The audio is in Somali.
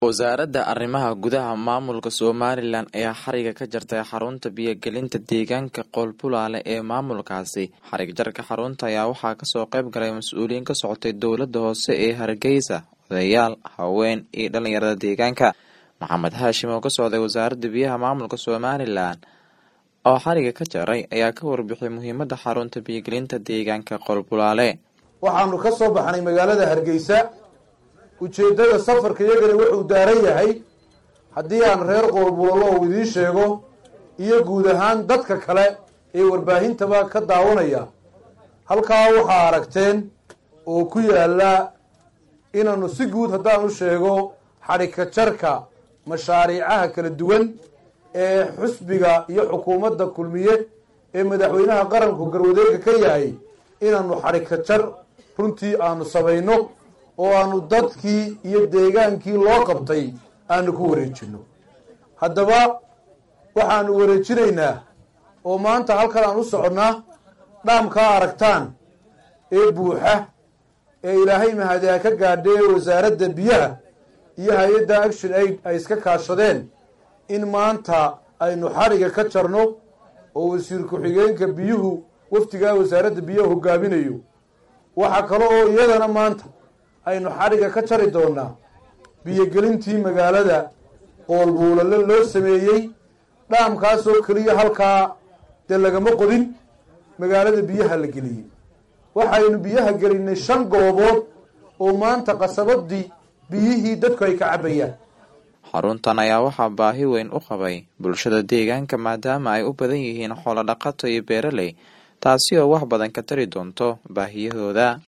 wasaaradda arrimaha gudaha maamulka somalilan ayaa xariga ka jartay xarunta biyogelinta deegaanka qoolbulaale ee maamulkaasi xarig jarka xarunta ayaa waxaa kasoo qayb galay mas-uuliyiin ka socotay dowladda hoose ee hargeysa odayaal haween iyo dhalinyarada deegaanka maxamed haashim oo ka socday wasaaradda biyaha maamulka somalilan oo xariga ka jaray ayaa ka warbixiyay muhiimada xarunta biyogelinta deegaanka qoolbulaale waxaanu ka soo baxnay magaalada hargeysa ujeeddada safarka iyagana wuxuu daaran yahay haddii aan reer qoolbulalo uu idiin sheego iyo guud ahaan dadka kale ee warbaahintaba ka daawanaya halkaa waxaa aragteen oo ku yaalla inaanu si guud haddaan u sheego xadhigka jarka mashaariicaha kala duwan ee xusbiga iyo xukuumadda kulmiye ee madaxweynaha qaranku garwadeega ka yahay inaanu xadhigka jar runtii aanu samayno oo aanu dadkii iyo deegaankii loo qabtay aanu ku wareejino haddaba waxaanu wareejinaynaa oo maanta halkan aan u soconnaa dhaamkaa aragtaan ee buuxa ee ilaahay mahadiha ka gaadhee wasaaradda biyaha iyo hay-adda action aid ay iska kaashadeen in maanta aynu xadhiga ka jarno oo wasiir ku-xigeenka biyuhu wafdigaa wasaaradda biyaha hogaaminayo waxaa kale oo iyadana maanta aynu xadhiga ka jari doonaa biyogelintii magaalada qoolbuulale loo sameeyey dhaamkaasoo keliya halkaa dee lagama qodin magaalada biyaha la geliyey waxaynu biyaha gelinay shan goobood oo maanta qasabadii biyihii dadku ay ka cabbayaan xaruntan ayaa waxaa baahi weyn u qabay bulshada deegaanka maadaama ay u badan yihiin xoolo dhaqato iyo beeraley taasi oo wax badan ka tari doonto baahiyahooda